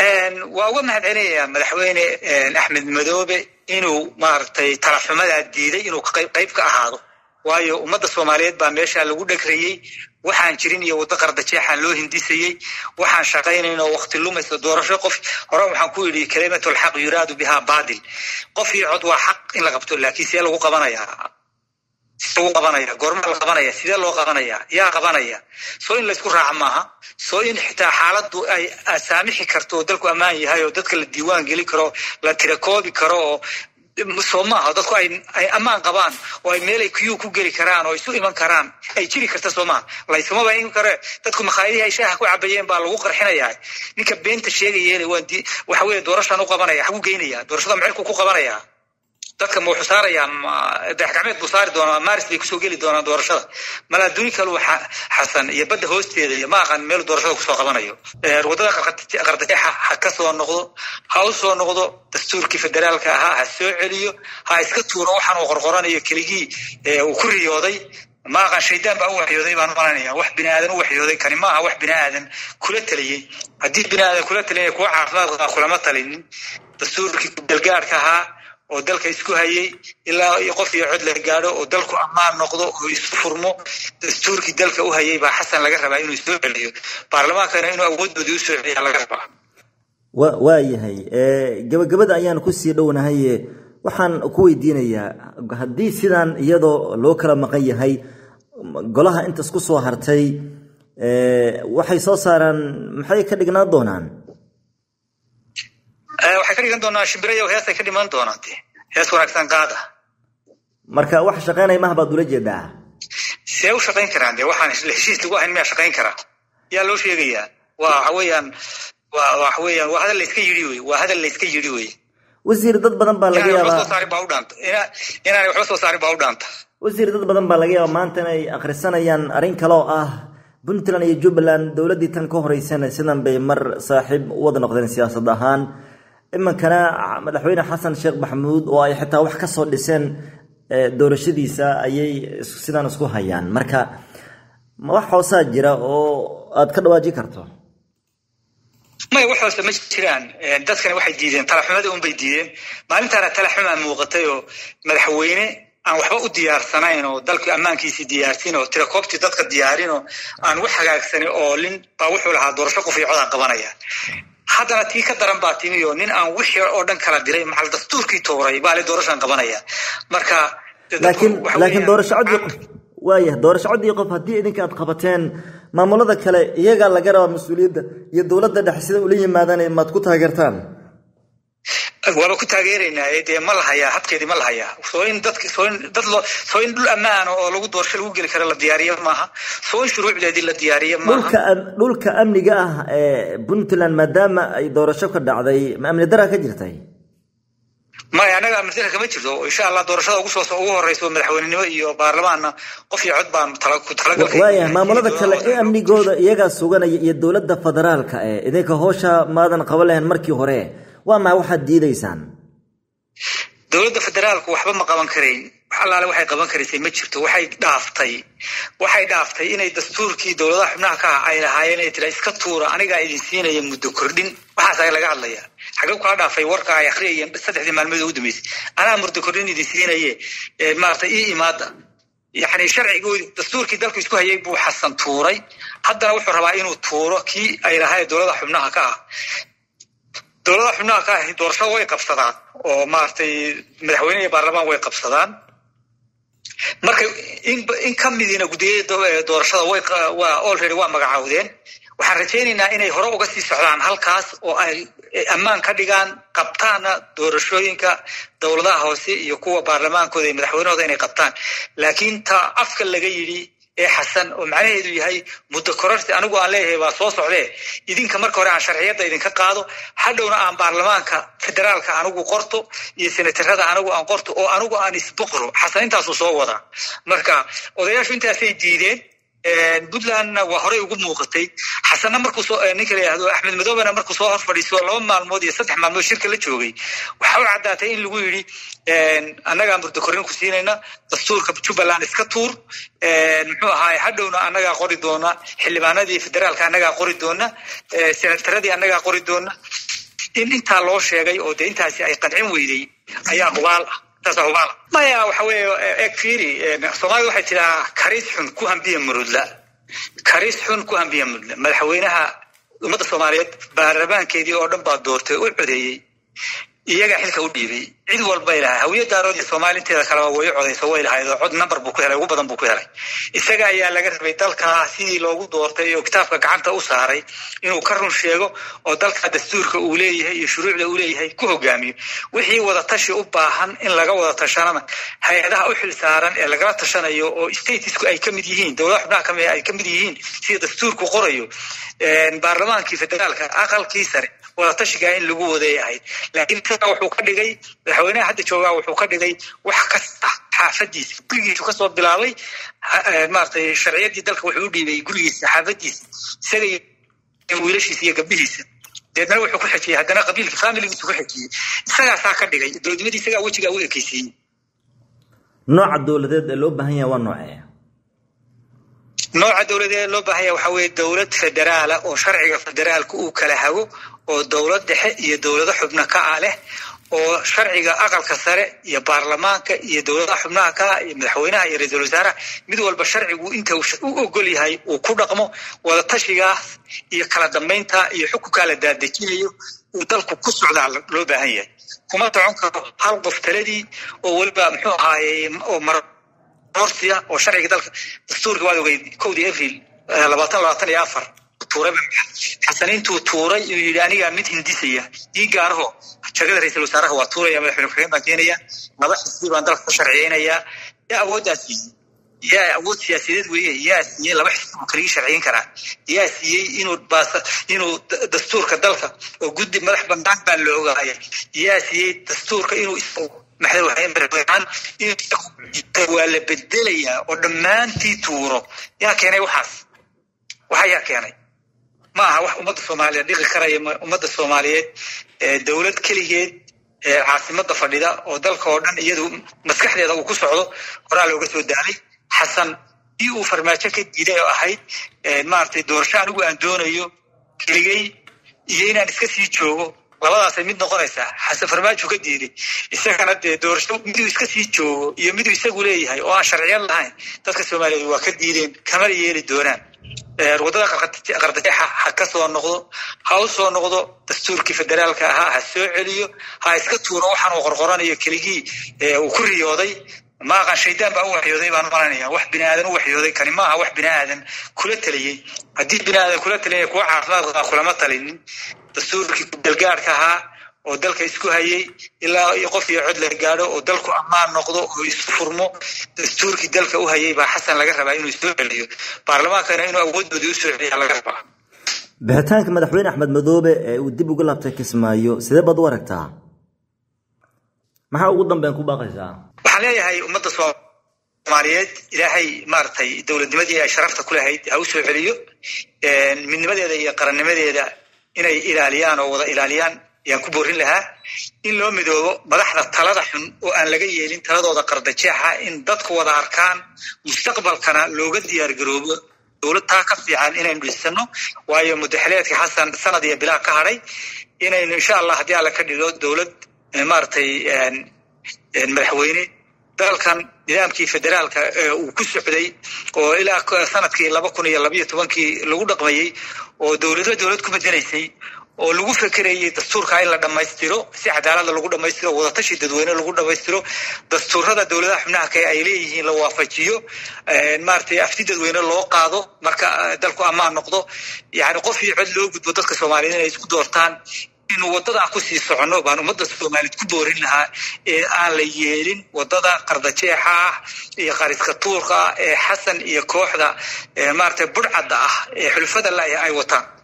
waa uga mahad celinayaa madaxweyne axmed madoobe inuu maaragtay talaxumadaa diiday inuu qayb ka ahaado waayo ummadda soomaaliyeed baa meesha lagu dhegrayey waxaan jirin iyo waddo qardajeexaan loo hindisayey waxaan shaqaynayn oo wakti lumaysa doorasho qof hore waxaan ku yidhi kalimatulxaq yuraadu bihaa baadil qof iyo cod waa xaq in la qabto laakiin see lagu qabanayaa lagu qabanaya goormaa la qabanaya sidee loo qabanaya yaa qabanaya soo in laysku raaca maaha soo in xitaa xaaladdu ay saamixi karto oo dalku ammaan yahay oo dadka la diiwaan geli karo la tirakoobi karo oo soo maaha dadku ay ay ammaan qabaan oo ay meelay kuyuu ku geli karaan oo isu iman karaan ay jiri karta soo maaha layskuma ba iman kare dadku makhaayadihii ay shaaha ku cabayeen baa lagu qarxinayaa ninka beenta sheegayeele waan di waxa weeye doorashaan u qabanaya xagu geynaya doorashada macelku ku qabanaya dadka ma wuxuu saarayaa dayaxgacmeed buu saari doonaa maris bay kusoo geli doonaan doorashada mala adduuni kalu xasan iyo badda hoosteeda iyo ma aqaan meelu doorashada kusoo qabanayo waddada qardajeexa ha ka soo noqdo ha u soo noqdo dastuurkii federaalka ahaa ha soo celiyo ha iska tuuro waxaan uu qorqoranayo keligii uu ku riyooday ma aqaan shaydaan baa u waxyooday baan malanaya wax bini aadan u waxyooday kani maaha wax bini aadan kula taliyey haddii bini aadan kula talinaya kuwa caafimaad qabaa kulama talinin dastuurkii dalgaadhka ahaa oo dalka isku hayay ilaa qof iyo cod la gaadho oo dalku ammaan noqdo oo isu furmo dastuurkii dalka u hayay baa xasan laga rabaa inuu soo celiyo baarlamaankana inuu awoodoodii usoo celiya laga rabaa wa waayahay gabagabada ayaan kusii dhownahay waxaan ku weydiinayaa haddii sidaan iyadoo loo kala maqan yahay golaha intas ku soo hartay waxay soo saaraan maxay ka dhignaan doonaan waxay ka dhigan doonaa shimbirayo heesay ka dhiman doonaan de hees wanaagsan qaada marka wax shaqaynaya maha baad ula jeedaa see u shaqayn karaan de waxaan heshiis lagu ahayn miyaa shaqayn karaa yaa loo sheegayaa waa waxa weeyaan waa waxa weeyaan waa hadal layska yidhi wey waa hadal layska yidhi wey wasiir dad badan baa laga yaabaa soo saarin baa u dhaanta inaanay waxba soo saarin baa u dhaanta wasiir dad badan baa laga yaabaa maanta inay akhrisanayaan arrin kale oo ah puntland iyo jubbaland dowladdii tan ka horeysana sidan bay mar saaxiib u wada noqdeen siyaasad ahaan iminkana madaxweyne xasan sheekh maxamuud oo ay xitaa wax ka soo dhiseen doorashadiisa ayay sidaan isku hayaan marka wax hoosaa jira oo aad ka dhawaajin karto maya wax hoose ma jiraan dadkani waxay diideen talaxumada unbay diideen maalintaana talaxumaa muuqatay oo madaxweyne aan waxba u diyaarsanayn oo dalka ammaankiisii diyaarsin oo tirakoobtii dadka diyaarin oo aan wax hagaagsanin oo lin baa wuxuu lahaa doorasho qof iyo codaan qabanaya haddana tii ka daran baa timi oo nin aan wixii oo dhan kala diray maxal dastuurkii tuuray baa le doorashaan qabanaya marka laakiin laakiin doorasho codii qof waayah doorasho codii qof haddii idinka aad qabateen maamulada kale iyagaa laga rabaa mas-uuliyadda iyo dowladda dhexe sida ula yimaadaan maad ku taageertaan waaba ku taageeraynaa dee ma la hayaa habkeedii ma la hayaa soo in dadk soo in dad loo soo in dhul ammaana oo lagu doorasho lagu geli karo la diyaariyo maaha soo in shuruucdeedii la diyaariyo maaha dhulka dhulka amniga ah ee puntland maadaama ay doorasho ka dhacday ma amni daraa ka jirtay maya annaga amni dara kama jirto insha allah doorashada ugu soo ugu horeyso madaxweynenimo iyo baarlamaanna qof iyo cod baan tala ku talagalkay waaya maamulada kale ee amnigooda iyagaa suganaya iyo dowladda federaalka ee idinka hoosha maadan qaban lahayn markii hore waa maa waxaad diidaysaan dowladda federaalku waxba ma qaban karayn wax allaale waxay qaban karaysay ma jirto waxay dhaaftay waxay dhaaftay inay dastuurkii dowladaha xubnaha ka ah ay lahaayeen ay tira iska tuura anigaa idin siinaya muddo kordhin waxaas laga hadlaya xagee kaa dhaafay warka ay akhriyayeen saddexdii maalmood ugu dambeysay anaa muddo kordhin idin siinaye maarata ii imaada yani sharcigoodii dastuurkii dalku isku hayay buu xasan tuuray haddana wuxuu rabaa inuu tuuro kii ay lahaayeen dowladaha xubnaha ka ah dowladaha xubnaha ka ahi doorashada way qabsadaan oo maaragtay madaxweyne iyo baarlamaan way qabsadaan marka in ka midiina guddiyada doorashada way waa already waa magacaawdeen waxaan rajaynaynaa inay hore uga sii socdaan halkaas oo ay ammaan ka dhigaan qabtaana doorashooyinka dowladaha hoose iyo kuwa baarlamaankooda iyo madaxweynahooda inay qabtaan laakiin ta afka laga yidhi ee xasan oo macnaheedu yahay muddo kororsi anigu aan leeyahay waa soo socdee idinka marka hore aan sharciyadda idinka qaado hadhowna aan baarlamaanka federaalka anigu qorto iyo senatarada anigu aan qorto oo anigu aan isboqro xasan intaasuu soo wadaa marka odayaashu intaasay diideen puntlandna waa horey ugu muuqatay xasanna markuu soo ninka la yihahdo axmed madoobena markuu soo hor fadhiiso laba maalmood iyo saddex maalmood shirka la joogay waxa u caddaatay in lagu yidhi annagaa murdo korrin ku siinayna dastuurka jubbaland iska tuur muxuu ahaay hadhowna annagaa qori doona xildhibaanadii federaalka annagaa qori doona senataradii annagaa qori doona in intaa loo sheegay oo dee intaasi ay qancin weyday ayaa hubaal ah taasa hubaal ah maya waxa weeye eg fiiri soomaalida waxay tidhahaa karis xun ku hambiya murudla karis xun ku hambiya murudla madaxweynaha ummadda soomaaliyeed baarlamaankeedii oo dhan baa doortay u codeeyey iyagaa xilka u dhiibay cid walbay lahay hawiya daarood iyo soomaali inteeda kaleba way u codayso way lahayd oo cod number buu ku helay ugu badan buu ku helay isaga ayaa laga rabay dalka sidii loogu doortay oo kitaabka gacanta u saaray inuu ka run sheego oo dalka dastuurka uu leeyahay iyo shuruucda uu leeyahay ku hogaamiyo wixii wada tashi u baahan in laga wada tashanana hay-adaha u xil saaran ee lagala tashanayo oo statesku ay kamid yihiin dowlada xubnaha kamid ay kamid yihiin sida dastuurku qorayo baarlamaankii federaalka aqalkii sare wadatashigaa in lagu waday ahayd laakiin isaga wuxuu ka dhigay madaxweynaha hadda joogaa wuxuu ka dhigay wax kasta xaafadiisa gurigiisu kasoo bilaabay maratay sharciyadii dalka wuxuu u dhiibay gurigiisa xaafadiisa isaga iyo wiilashiisa iyo gabdhihiisa deedna wuxuu ku xejiyey haddana qabiilka familigiisu ku xejiyey isagaasaa ka dhigay dowladnimadii isagaa wejigaa u ekeysiiyey nooca dowladeed ee loo baahan yahay waa noocee nooca dowladeed loo baahan yahay waxaa weeye dowlad federaala oo sharciga federaalka uu kala hago oo dowlad dhexe iyo dowlado xubno ka ah leh oo sharciga aqalka sare iyo baarlamaanka iyo dowladaha xubnaha ka ah iyo madaxweynaha iyo ra-iisul wasaaraha mid walba sharcigu inta u ogol yahay uu ku dhaqmo wadatashigaas iyo kala dambeynta iyo xukunkaa la daadejinayo uu dalku ku socdaa loo baahan yahay kuma socon karo hal qof taladii oo weliba muxuu ahaaye oo mar orsia oo sharciga dalka dastuurka waad ogeyd kowdii abril labaatan labaatan iyo afar tuuray xasaniintuu tuuray inuu yidhi anigaa mid hindisaya ii gaaraho jagada ra-iisul wasaaraha waa tuuraya madaxweyne ku-xigeen baan keenaya laba xisbi baan dalka ku sharciyeynayaa yaa awooddaa siiyey yaa awood siyaasadeed weeye yaa siiyey laba xisbi buu kaligii sharciyin karaa yaa siiyey inuu baasa inuu dastuurka dalka oo guddi madax bandaan baa la ogaaya yaa siiyey dastuurka inuu waa la bedelayaa oo dhammaantii tuuro yaa keenay waxaas waxa yaa keenay ma aha wax ummadda soomaaliyeed dhiqi karaya ummadda soomaaliyeed dowlad keligeed caasimada fadhida oo dalka oo dhan iyadu maskaxdeeda uu ku socdo horaa looga soo daalay xasan ii uu farmaajo ka diiday oo ahayd maaragtay doorasho anigu aan doonayo keligey iyo inaan iska sii joogo labadaasay mid noqonaysaa xasan farmaajo ka diiday isagana dee doorasho miduu iska sii joogo iyo miduu isagu leeyahay oo aan sharciyad lahayn dadka soomaaliyeed waa ka diideen kamana yeeli doonaan waddada qardajeexa ha ka soo noqdo ha u soo noqdo dastuurkii federaalka ahaa ha soo celiyo ha iska tuuro waxaan uu qorqoranayo keligii uu ku riyooday ma aqaan shaydaan baa u waxyooday baan malanaya wax bini aadan u waxyooday kani maaha wax bini aadan kula taliyey haddii bini aadan kula taliyay kuwa caafimaad qabaa kulama talinin dastuurkii dalgaadhka ahaa oo dalka isku hayay ilaa iyo qof iyo cod la gaadho oo dalku ammaan noqdo oo isu furmo dastuurkii dalka u hayay baa xasan laga rabaa inuu soo celiyo baarlamaankana inuu awoodoodii u soo celiya laga rabaa bixitaanka madaxweyne axmed madoobe ee uu dib uga laabtay kismaayo sidee baad u aragtaa maxaa ugu dambeyn ku baaqaysaa waxaan leeyahay ummadda soomaaliyeed ilaahay maaragtay dowladnimadii ay sharafta ku lahayd ha u soo celiyo midnimadeeda iyo qarannimadeeda inay ilaaliyaan oo wada ilaaliyaan ayaan ku boorin lahaa in loo midoobo madaxda talada xun oo aan laga yeelin taladooda qardajeexa in dadku wada arkaan mustaqbalkana looga diyaar garoobo dowlad taa ka fiican inaynu dhisano waayo mudaxileedka xasan sanad iyo bilaa ka hadhay inaynu insha allah haddii alla ka dhigo dowlad maaragtay madaxweyne dalkan nidaamkii federaalka uu ku socday oo ilaa sanadkii laba kun iyo labayo tobankii lagu dhaqmayey oo dowlado dowlad ku bedelaysay oo lagu fekerayay dastuurka in la dhammaystiro si cadaalada lagu dhammaystiro wadatashi dadweyne lagu dhammaystiro dastuurada dowladaha xubnaha kale ay leeyihiin la waafajiyo maaragtay afti dadweyne loo qaado marka dalku ammaan noqdo yani qof iyo cod loo gudbo dadka soomaaliyeed inay isku doortaan inu waddadaa kusii soconno baan ummadda soomaaliyeed ku boorin lahaa ee aan la yeelin waddada qardajeexa ah iyo qariska tuurka ah ee xasan iyo kooxda maaragtay budhcadda ah ee xulfada la ay wataan